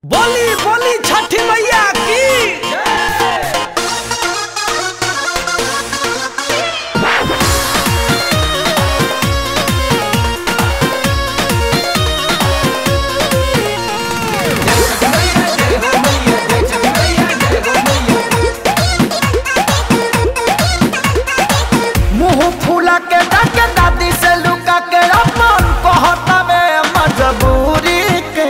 बोली बोली छठी मैया की मुंह फूला के डाके दादी से लुका के अपन कहता में मजबूरी के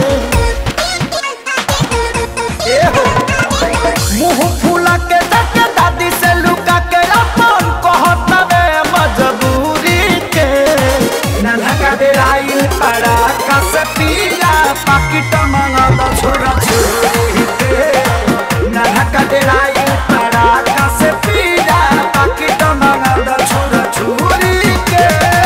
ए हो मुंह फूला के डाके दादी से लुका के अपन कहता में मजबूरी के नन्हा का डेराई पड़ा का से पिया पाकिट मंगल छोरा छोरी के नन्हा का डेराई पड़ा का से पिया पाकिट मंगल छोरा छोरी के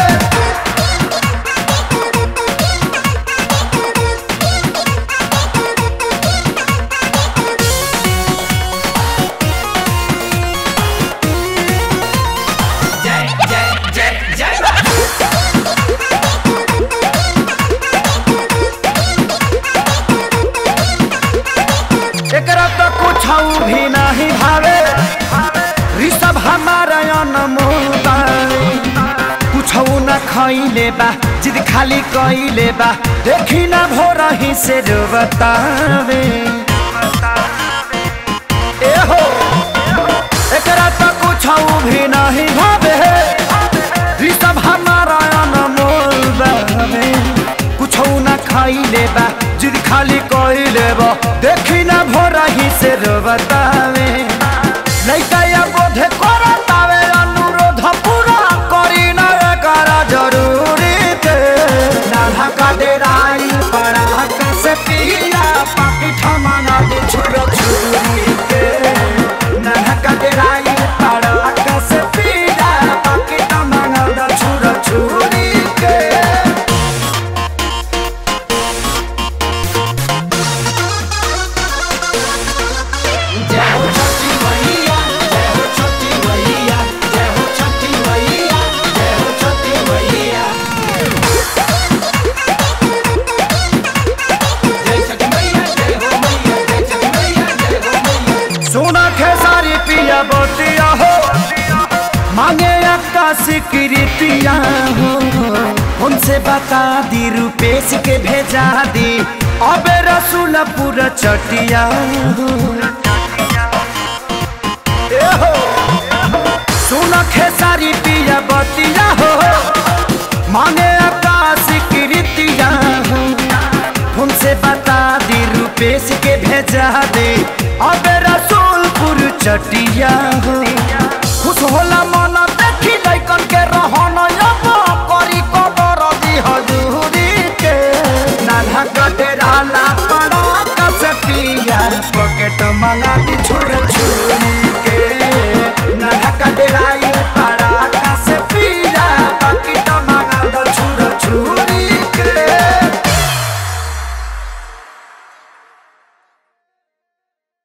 एकरा तो कुछ भी नहीं भावे ऋषभ हमारा अनमोल कुछ न खैले बा जिद खाली कैले बा देखी ना भोर ही से जो बतावे ए हो एकरा तो कुछ भी नहीं भावे ऋषभ हमारा अनमोल बावे कुछ न खाइले बा जिद खाली कइले बा देखी ना भोरा ही से रो बतावे लइका या बोधे करतावे अनुरोध पूरा करी ना करा जरूरी के नाधा का डेराई पड़ा कैसे पिया पाकी ठमाना दे छुरो छुरी के नाधा का डेराई पड़ा कैसे पिया पाकी ठमाना दे छुरो छुरी के जय हो छठी मैया जय हो छठी मैया जय हो छठी मैया जय हो छठी मैया जय छठी मैया जय हो मैया जय छठी मैया जय हो मैया सोना खेसारी पिया बोतिया हो मांगे आकाशी कृतिया हो उनसे बता दी रुपेश के भेजा दी अबे रसूलपुर चटिया हो ए हो सोना खेसारी पिया बोतिया हो मांगे आकाशी कृतिया हो उनसे बता दी रुपेश के भेजा दे अब रसूलपुर चटिया हो खुश होला मन